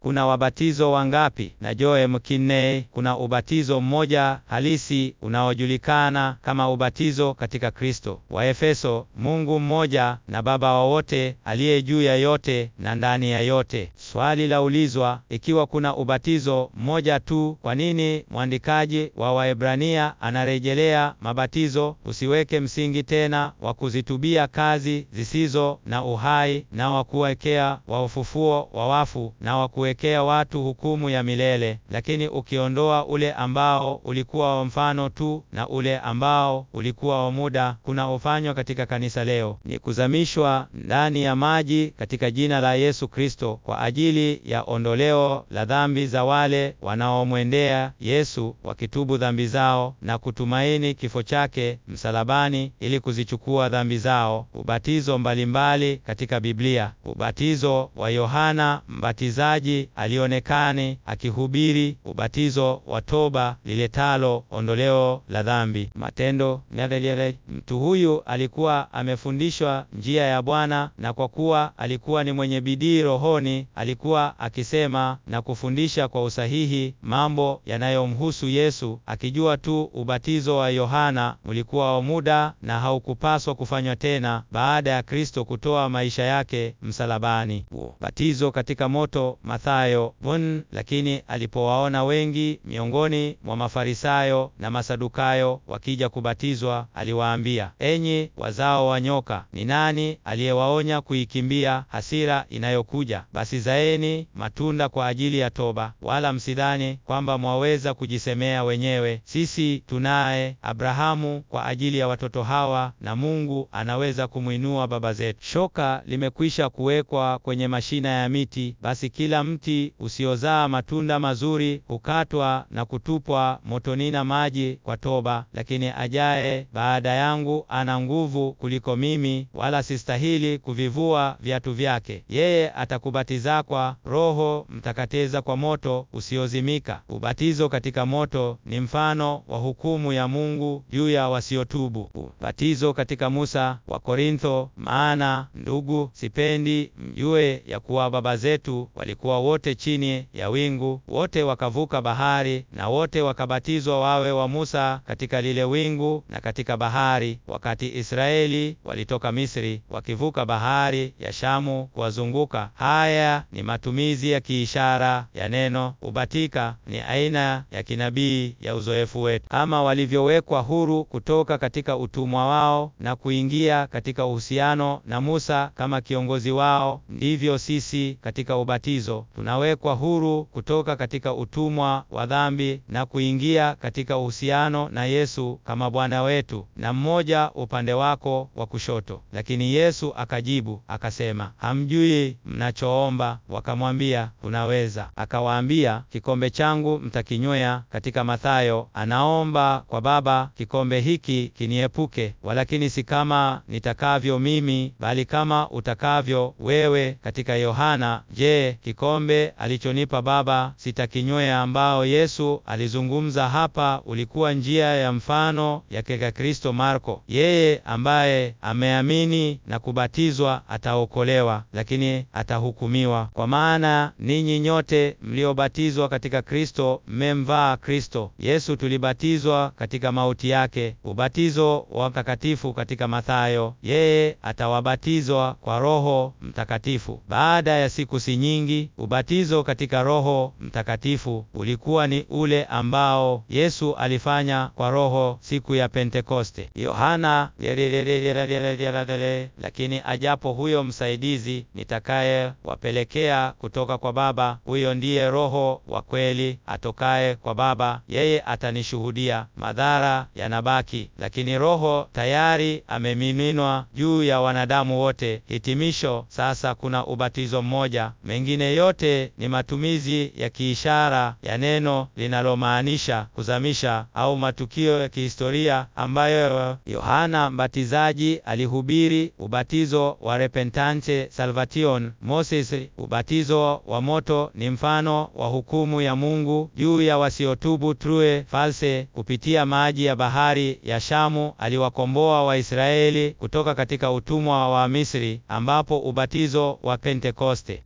kuna wabatizo wangapi? Na Joe Mkinney, kuna ubatizo mmoja halisi unaojulikana kama ubatizo katika Kristo. Waefeso, Mungu mmoja na Baba wa wote, aliye juu ya yote na ndani ya yote. Swali la ulizwa, ikiwa kuna ubatizo mmoja tu, kwa nini mwandikaji wa Waebrania anarejelea mabatizo? Usiweke msingi tena wa kuzitubia kazi zisizo na uhai na wa kuwekea wa ufufuo wa wafu na wa kuwekea watu hukumu ya milele, lakini ukiondoa ule ambao ulikuwa wa mfano tu na ule ambao ulikuwa wa muda kunaofanywa katika kanisa leo ni kuzamishwa ndani ya maji katika jina la Yesu Kristo kwa ajili ya ondoleo la dhambi za wale wanaomwendea Yesu wakitubu dhambi zao na kutumaini kifo chake msalabani ili kuzichukua dhambi zao. Ubatizo mbalimbali katika Biblia. Ubatizo wa Yohana Mbatizaji alionekani akihubiri ubatizo wa toba liletalo ondoleo la dhambi. Matendo yale. Mtu huyu alikuwa amefundishwa njia ya Bwana, na kwa kuwa alikuwa ni mwenye bidii rohoni, alikuwa akisema na kufundisha kwa usahihi mambo yanayomhusu Yesu, akijua tu ubatizo wa Yohana ulikuwa wa muda na haukupaswa kufanywa tena baada ya Kristo kutoa maisha yake msalabani. Batizo katika moto Mathayo bon. Lakini alipowaona wengi miongoni mwa Mafarisayo na Masadukayo wakija kubatizwa, aliwaambia, enyi wazao wa nyoka, ni nani aliyewaonya kuikimbia hasira inayokuja? Basi zaeni matunda kwa ajili ya toba, wala msidhani kwamba mwaweza kujisemea wenyewe, sisi tunaye Abrahamu kwa ajili ya watoto hawa, na Mungu anaweza kumwinua baba zetu. Shoka limekwisha kuwekwa kwenye mashina ya miti, basi kila mti usiozaa matunda mazuri hukatwa na kutupwa motoni na maji kwa toba. Lakini ajaye baada yangu ana nguvu kuliko mimi, wala sistahili kuvivua viatu vyake. Yeye atakubatiza kwa Roho Mtakatifu kwa moto usiozimika. Ubatizo katika moto ni mfano wa hukumu ya Mungu juu ya wasiotubu. Ubatizo katika Musa wa Korintho. Maana ndugu, sipendi mjue ya kuwa baba zetu walikuwa wote chini ya wingu, wote wakavuka bahari, na wote wakabatizwa wawe wa Musa katika lile wingu na katika bahari, wakati Israeli walitoka Misri, wakivuka bahari ya Shamu kuwazunguka. Haya ni matumizi ya kiishara ya neno ubatika, ni aina ya kinabii ya uzoefu wetu. Kama walivyowekwa huru kutoka katika utumwa wao na kuingia katika uhusiano na Musa kama kiongozi wao, ndivyo sisi katika ubatizo tunawekwa huru kutoka katika utumwa wa dhambi na kuingia katika uhusiano na Yesu kama Bwana wetu, na mmoja upande wako wa kushoto. Lakini Yesu akajibu akasema, hamjui mnachoomba. Wakamwambia, tunaweza. Akawaambia, kikombe changu mtakinywea. Katika Mathayo anaomba kwa Baba, kikombe hiki kiniepuke, walakini si kama nitakavyo mimi, bali kama utakavyo wewe. Katika Yohana, je, kikombe alichonipa Baba sitakinywea? Ambao Yesu alizungumza hapa ulikuwa njia ya mfano yake ya Kristo. Marko, yeye ambaye ameamini na kubatizwa ataokolewa, lakini atahukumiwa. Kwa maana ninyi nyote mliobatizwa katika Kristo mmemvaa Kristo Yesu. Tulibatizwa katika mauti yake, ubatizo wa mtakatifu katika Mathayo. Yeye atawabatizwa kwa Roho Mtakatifu baada ya siku si nyingi. Ubatizo katika Roho Mtakatifu ulikuwa ni ule ambao Yesu alifanya kwa Roho siku ya Pentekoste. Yohana, lakini ajapo huyo msaidizi nitakaye wapelekea kutoka kwa Baba, huyo ndiye Roho wa kweli atokaye kwa Baba, yeye atanishuhudia. Madhara yanabaki, lakini Roho tayari amemiminwa juu ya wanadamu wote. Hitimisho, sasa kuna ubatizo mmoja, mengine yote ni matumizi ya kiishara ya neno linalomaanisha kuzamisha au matukio ya kihistoria ambayo Yohana Mbatizaji alihubiri: ubatizo wa repentance salvation. Moses, ubatizo wa moto ni mfano wa hukumu ya Mungu juu ya wasiotubu. True false, kupitia maji ya bahari ya Shamu aliwakomboa Waisraeli kutoka katika utumwa wa Misri, ambapo ubatizo wa Pentekoste